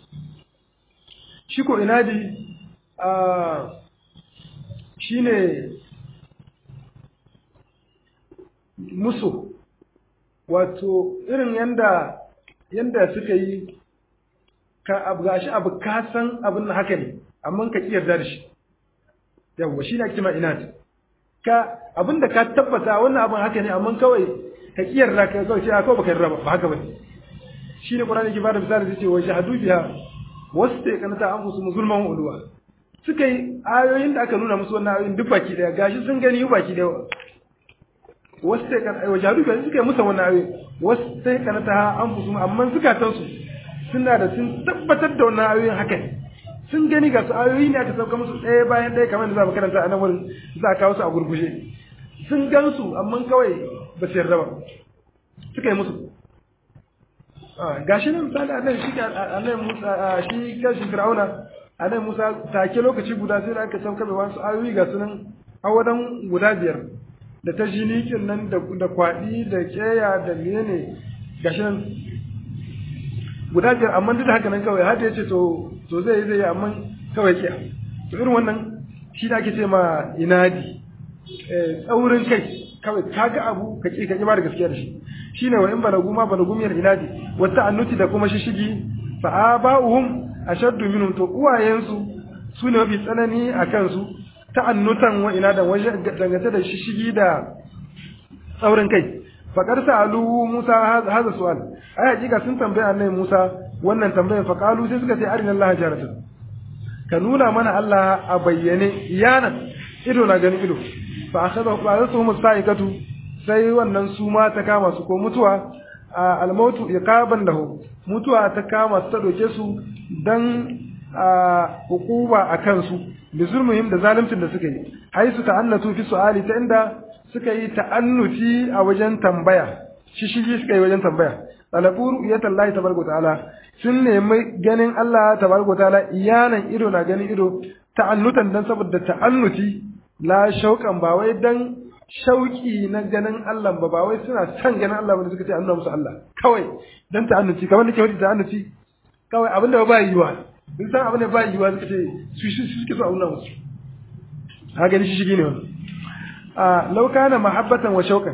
A: shi ko inadi a shine musu wato irin yanda yanda suka yi ka abu gashi abu ka san abin haka ne amma ka ki yarda da shi yawwa shi ne ake ma inat ka abin da ka tabbata wannan abin haka ne amma kawai ka ki yarda ka kawai ce a kawai baka yarda ba haka ba shi ne Qur'ani ke bada misali zai ce wa shahadu biha wasu ta kanata an fusu zulman ulwa suka yi ayoyin da aka nuna musu wannan ayoyin duk baki daya gashi sun gani baki daya wasu sai kan wa jadu kan suka yi musa wannan ayoyi wasu sai kan ta an fusu amma zukatan su suna da sun tabbatar da wannan ayoyin haka sun gani ga su ayoyi ne aka sauka musu ɗaya bayan ɗaya kamar da za mu karanta a nan wurin za a kawo su a gurgushe sun gan su amma kawai ba su yarda ba suka yi musu gashi nan misali annabi shi annabi Musa shi kashi Fir'auna annabi Musa take lokaci guda sai da aka sauka da wasu ayoyi ga sunan awadan guda biyar da ta jinikin nan da da kwadi da keya da menene gashi nan guda biyar amma duk da haka nan kawai har da yace to to zai zai amma kawai kiya to irin wannan shi da ake ce ma inadi eh tsaurin kai kawai kaga abu ka ki ka ki ba da gaskiya da shi shine wa in balagu ma balagu miyar inadi wa ta'annuti da kuma shishigi fa aba'uhum ashaddu minhum to uwayensu su ne mafi tsanani a kansu ta'annutan wa inadan wajen dangance da shishigi da tsaurin kai faƙar sa'alu Musa haza su'al ai hakika sun tambaya annabi Musa wannan tambayar fa qalu sai suka ce arina Allah jaratan ka nuna mana Allah a bayyane iyana ido na ganin ido fa akhadha ba'athuhum sa'iqatu sai wannan su ma ta kama su ko mutuwa a almautu iqaban lahu mutuwa ta kama su ta doke su dan hukuma a kansu bi zulmuhim da zaluncin da suka yi haisu ta'annatu fi su'ali ta inda suka yi ta'annuti a wajen tambaya shi shi suka yi wajen tambaya talabu ru'yatan Allah tabaraka ta'ala sun nemi ganin Allah tabaraka ta'ala iyanan ido na ganin ido ta'annutan dan saboda ta'annuti la shauƙan ba wai dan shauƙi na ganin Allah ba ba wai suna son ganin Allah ba suka ce an nuna musu Allah kawai dan ta'annuti kamar nake wadi ta'annuti kawai abin da ba yiwa in san abin da ba yiwa suka ce su shi suke so a nuna musu ha gani shi shigi ne wannan a law kana mahabbatan wa shauqan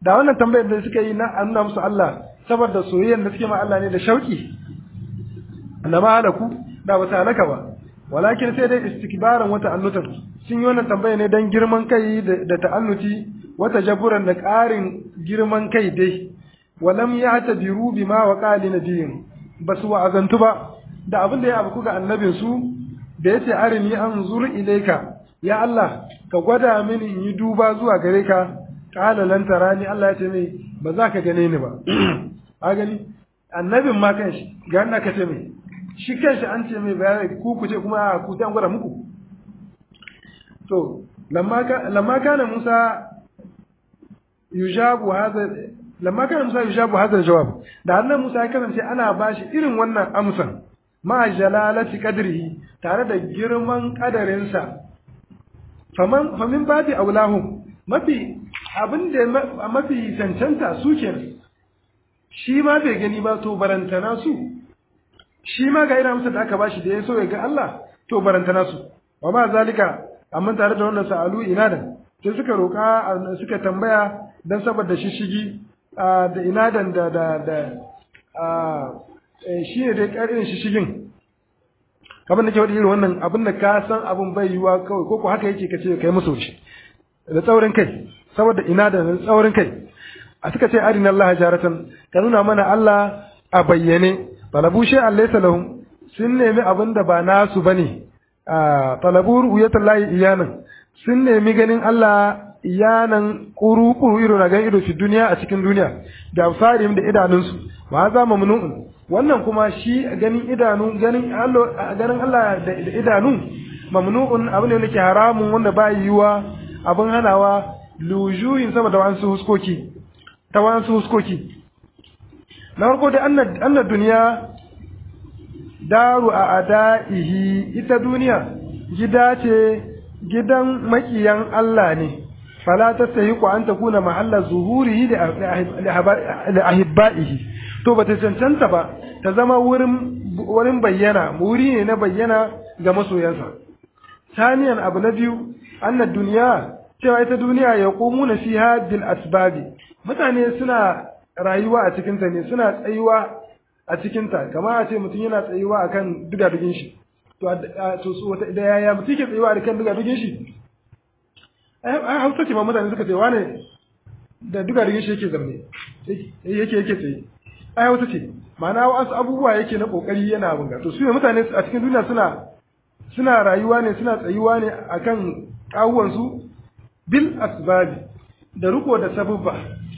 A: da wannan tambayar da suka yi na nuna musu Allah saboda soyayyar da suke ma Allah ne da shauki annama halaku da ba ta halaka ba walakin sai dai istikbaran wata annutan sun yi wannan tambaya ne dan girman kai da ta'annuti wata jaburan da ƙarin girman kai dai walam ya tabiru bima wa qali nabiyin basu wa'azantu ba da abin da ya abu ga annabin su da yace arini anzur ilayka ya Allah ka gwada mini in yi duba zuwa gare ka qala lan tarani Allah ya ce mai ba za ka gane ni ba a gani annabin ma kanshi ga Allah ka ce mai shi kanshi an ce mai bayani ku ku ce kuma ku ta gwada muku to lamma ka lamma kana Musa yujabu hadha lamma kana Musa yujabu hadha jawab da annabi Musa ya kasance ana bashi irin wannan amsan ma jalalati qadrihi tare da girman kadarinsa faman famin babi aulahum mafi abin da mafi cancanta su kenan shi ma bai gani ba to barantana su shi ma ga irin amsar da aka bashi da ya so ya ga Allah to barantana su wa ma zalika amma tare da wannan sa'alu inadan sai suka roka suka tambaya dan saboda shishigi da inadan da da da shi ne dai karin shishigin kamar da ke wadda irin wannan abin da ka san abin bai yiwa kawai ko ko haka yake ka ce kai musu shi da tsaurin kai saboda inadan da tsaurin kai a suka ce arina Allah jaratan ka nuna mana Allah a bayyane talabu shi laysa lahum sun nemi abin da ba nasu bane a talabu ru'yatul lahi iyanan sun nemi ganin Allah iyanan kuru kuru ido na ganin ido fi duniya a cikin duniya da farim da idanunsu ma za mamnu'un wannan kuma shi ganin idanu ganin Allah ganin Allah da idanu mamnu'un abin da yake haramun wanda ba yiwa abin hanawa lujuyin sama da wasu huskoki ta wasu huskoki na farko dai annar duniya daru a ada'ihi ita duniya gida ce gidan makiyan Allah ne fala ta sayi ku an ta kuna mahalla zuhurihi da ahibba'ihi to ba ta cancanta ba ta zama wurin bayyana wuri ne na bayyana ga masoyansa saniyan abu na biyu annar duniya cewa ita duniya ya na fiha bil asbabi mutane suna rayuwa a cikinta ne suna tsayuwa a cikinta kama a ce mutum yana tsayuwa a kan dugadugin shi to su wata da yaya mutum ke tsayuwa a kan dugadugin shi ai hausa ce ma mutane suka ce wane da dugadugin shi yake zamne yake yake tsaye ai hausa ce ma'ana wasu abubuwa yake na kokari yana abin to su ne mutane a cikin duniya suna suna rayuwa ne suna tsayuwa ne akan kawuwansu bil asbabi da riko da sabubba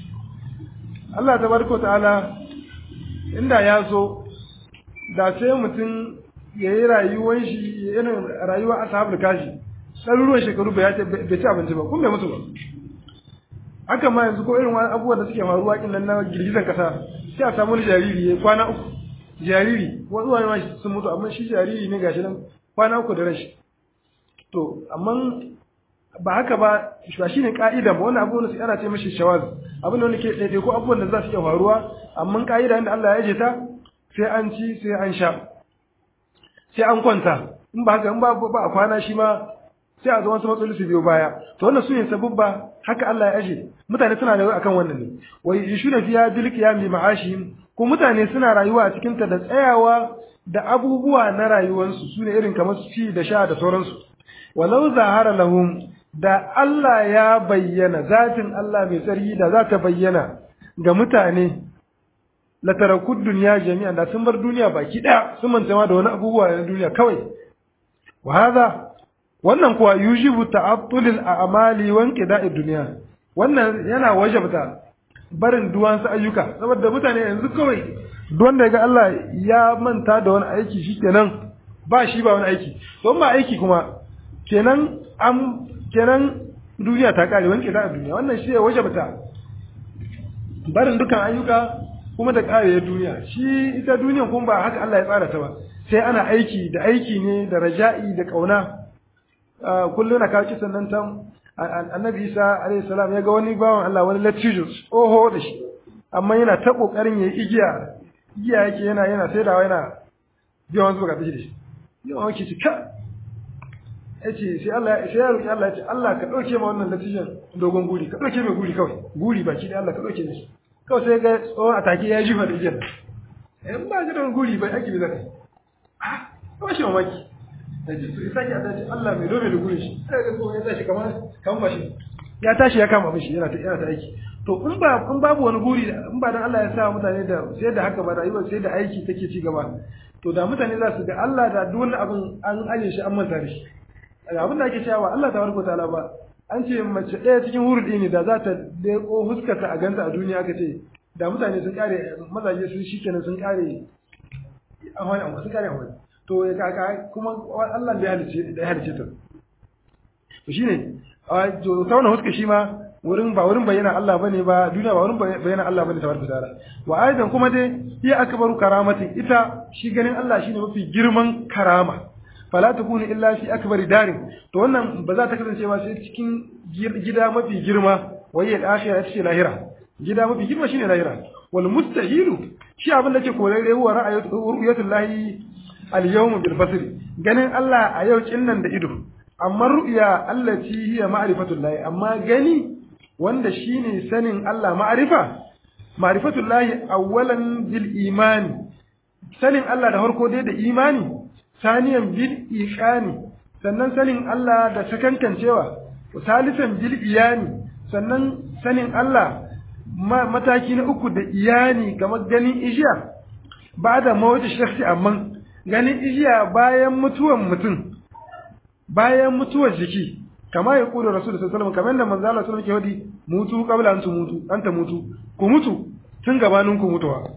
A: Allah tabaraka ta'ala inda ya zo da sai mutum ya yi rayuwar shi irin rayuwa ashabul kashi ɗaruruwan shekaru bai ci abinci ba kun bai musu ba haka ma yanzu ko irin wani abubuwan da suke faruwa kin nan na girgizan kasa sai a samu wani jariri ya kwana uku jariri wani wani sun mutu amma shi jariri ne gashi nan kwana uku da rashi to amma ba haka ba ba shine ka'ida ba wannan abubuwan su ana ce mishi shawaz abin da ke daidai ko abubuwan da za su iya faruwa amma ka'ida inda Allah ya je ta sai an ci sai an sha sai an kwanta in ba haka in ba ba a kwana shi ma sai a zo wasu matsaloli su biyo baya to wannan su ne sabubba haka Allah ya aje mutane suna rayuwa akan wannan ne wai yishuna fiya bil qiyam bi ma'ashihim ko mutane suna rayuwa a cikin ta da tsayawa da abubuwa na rayuwarsu su ne irin kamar su ci da sha da sauransu walau zahara lahum da Allah ya bayyana zatin Allah mai tsarki da za ta bayyana ga mutane la tarakud duniya jami'an da sun bar duniya baki daya sun manta ma da wani abubuwa na duniya kawai wa hadha wannan kuwa yujibu ta'attulil a'mali wa inqida'i dunya wannan yana wajabta barin duwansu ayyuka saboda mutane yanzu kawai duk da ga Allah ya manta da wani aiki shikenan ba shi ba wani aiki to ba aiki kuma kenan an kenan duniya ta kare wanke da duniya wannan shi ya wajabta barin dukan ayyuka kuma da karewar duniya shi ita duniya kuma ba haka Allah ya tsara ta ba sai ana aiki da aiki ne da raja'i da kauna kullum na kawo kisan nan ta annabi Isa alayhi salam ya ga wani bawan Allah wani latijo oho da shi amma yana ta kokarin yayi igiya igiya yake yana yana saidawa yana biya wasu bukatu da shi yawan wanke shi ka yace sai Allah sai ya roki Allah ya ce Allah ka dauke ma wannan latijan dogon guri ka dauke mai guri kawai guri baki da Allah ka dauke mishi kawai sai ga tsohon atake ya jifa da ijiyar in ba ji don guri bai ake bi zaka ah ba shi mamaki sai ji sai sake ta ce Allah mai dole da guri shi sai ga tsohon ya tashi kamar kamar mashi ya tashi ya kama mishi yana ta yana ta aiki to in ba in babu wani guri in ba dan Allah ya sa mutane da sai da haka ba rayuwar sai da aiki take ci gaba to da mutane za su ga Allah da duk wani abin an aje shi an manta da shi abin da ake cewa Allah tabaraka ta'ala ba an ce mace ɗaya cikin hurudi ne da za ta leko huskarta a ganta a duniya aka ce da mutane sun kare mazaje sun shikenan sun kare amfani amma sun kare amfani to ya kaka kuma Allah da ya halice da ya halice ta to shine a to ta wannan huska shi ma wurin ba wurin bayyana Allah bane ba duniya ba wurin bayyana Allah bane tabaraka ta'ala wa aidan kuma dai hiya akbaru karamatin ita shi ganin Allah shine mafi girman karama fala takunu illa fi akbari darin to wannan ba za ta kasance ba sai cikin gida mafi girma wai ya akhira ce lahira gida mafi girma shine lahira wal mustahilu shi abin da ke korare huwa ra'ayatu ru'yatul lahi al yawm bil basr ganin Allah a yau kinnan da ido amma ru'ya allati hiya ma'rifatul lahi amma gani wanda shine sanin Allah ma'rifa ma'rifatul lahi awwalan bil imani sanin Allah da farko dai da imani saniyan bil iqani sannan sanin Allah da sakankancewa salisan bil iyani sannan sanin Allah mataki na uku da iyani kamar ganin ijiya ba da mawata shakhsi amma ganin ijiya bayan mutuwan mutum bayan mutuwar jiki kama ya kula rasul sallallahu alaihi wasallam kamar da manzo Allah sallallahu alaihi wasallam ke mutu qabla an mutu an ta mutu ku mutu tun gabanin ku mutuwa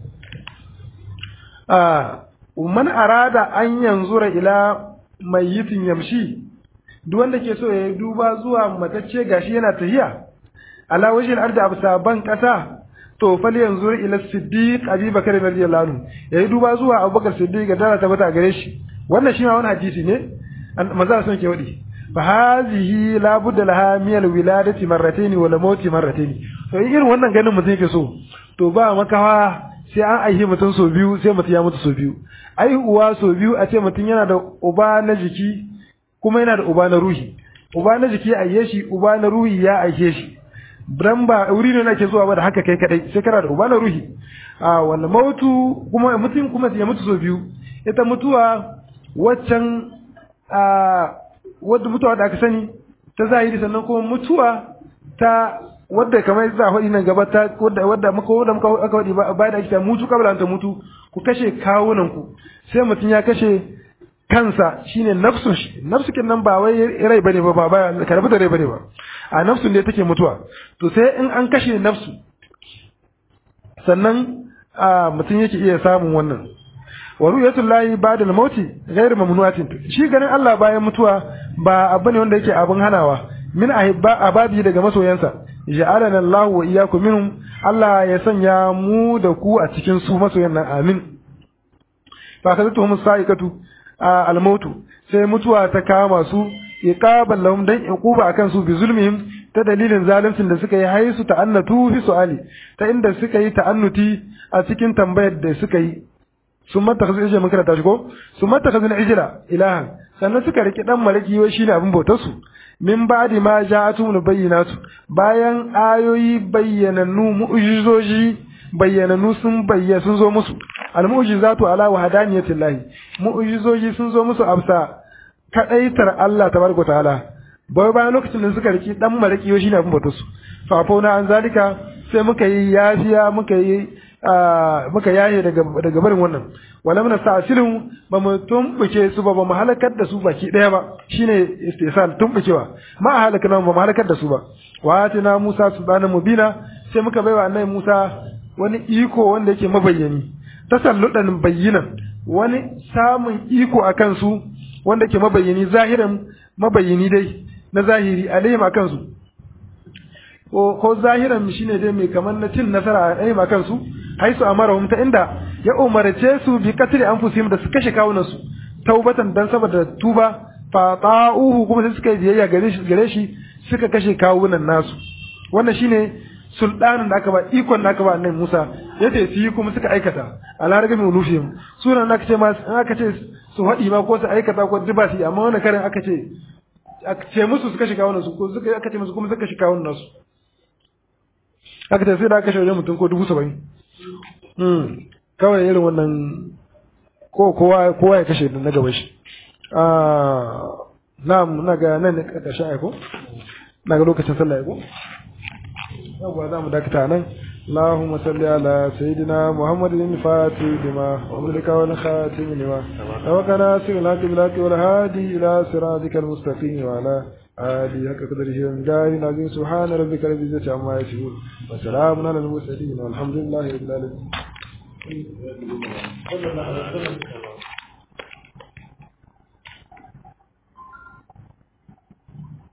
A: ah man arada an yanzura ila mayyitin yamshi duk wanda ke so ya duba zuwa matacce gashi yana tahiya ala wajhil ardi absa ban kasa to fal yanzur ila siddiq abi bakar radiyallahu anhu yayi duba zuwa abubakar siddiq ga dara tabbata gare shi wannan shi ma wani hadisi ne manzo sun ke wadi fa hazihi la budda laha min al wiladati marratayn wal mauti marratayn to irin wannan ganin mutum yake so to ba makawa sai an aihi mutum so biyu sai mutum ya mutu so biyu aihuwa so biyu a ce mutum yana da uba na jiki kuma yana da uba na ruhi uba na jiki aihe shi uba na ruhi ya aihe shi dan ba wuri ne nake zuwa ba da haka kai kadai sai kana da uba na ruhi a wanda mautu kuma mutum kuma ya mutu so biyu ita mutuwa waccan a wadda mutuwa da aka sani ta zahiri sannan kuma mutuwa ta wadda kamar za a faɗi nan gaba ta wadda wadda muka wadda muka aka faɗi ba da ake mutu kabla ta mutu ku kashe kawunan ku sai mutum ya kashe kansa shine nafsun shi nafsu kin nan ba wai rai bane ba ba karbi da rai bane ba a nafsun ne take mutuwa to sai in an kashe nafsu sannan a mutum yake iya samun wannan wa ru'yatul lahi ba'da al-mauti ghayr mamnuatin shi ganin Allah bayan mutuwa ba abu ne wanda yake abin hanawa min ahibba ababi daga masoyansa ja'alana Allah wa iyyakum minhum Allah ya sanya mu da ku a cikin su masoyan nan amin fa kazatuhum sa'iqatu al-mautu sai mutuwa ta kama su iqaban lahum dan iquba akan su bi zulmihim ta dalilin zaluncin da suka yi haisu ta'annatu fi su'ali ta inda suka yi ta'annuti a cikin tambayar da suka yi sun mata kasu ijira mun karanta shi ko sun mata kasu ijira ilahan sannan suka riki dan malaki wai shine abin bautar su min ba'di ma ja'atum bayyinatu bayan ayoyi bayyanannu mu'jizoji bayyanannu sun bayyana sun zo musu al mu'jizatu ala wahdaniyatillahi mu'jizoji sun zo musu amsa kadaitar Allah tabaraka ta'ala bai bayan lokacin da suka riki dan malaki wai shine abin bautar su fa fauna an zalika sai muka yi yafiya muka yi muka yaye daga daga barin wannan wala muna sa'silhum ba mu tumbuke su ba ba mu halakar da su baki daya ba shine istisal tumbukewa ma halakana ba mu halakar da su ba wa atina Musa subhanahu mubina sai muka baiwa annabi Musa wani iko wanda yake mabayyani tasalludan bayyinan wani samun iko akan su wanda yake mabayyani zahiran mabayyani dai na zahiri alaihim akan su ko zahiran shine dai mai kamar na cin nasara a ɗaya kansu haisu amarahum ta inda ya umarce su bi katri anfusihim da su kashe kawunan su taubatan dan saboda tuba fa ta'uhu kuma sai suka yi biyayya gare shi gare shi suka kashe kawunan nasu wannan shine sultanin da aka ba ikon da aka ba annabi Musa yace su yi kuma suka aikata alharga mai ulufihim sunan da aka ce ma aka ce su haɗi ma ko su aikata ko duba su amma wannan karin aka ce aka ce musu suka shiga wannan su ko suka aka ce musu kuma suka shiga wannan nasu aka ce sai da aka shaure mutum ko dubu saba'in hmm kawai irin wannan ko kowa kowa ya kashe na gaban shi ah na'am na ga nan ne karshen aiko na ga lokacin sallah aiko yawwa za mu dakata nan اللهم صل على سيدنا محمد الفاتح لما وملك والخاتم لما وكان ناصر الحق بالحق والهادي الى صراطك المستقيم وعلى آله حق قدره ومقداره العظيم سبحان ربك رب العزة عما يصفون وسلام على المرسلين والحمد لله رب العالمين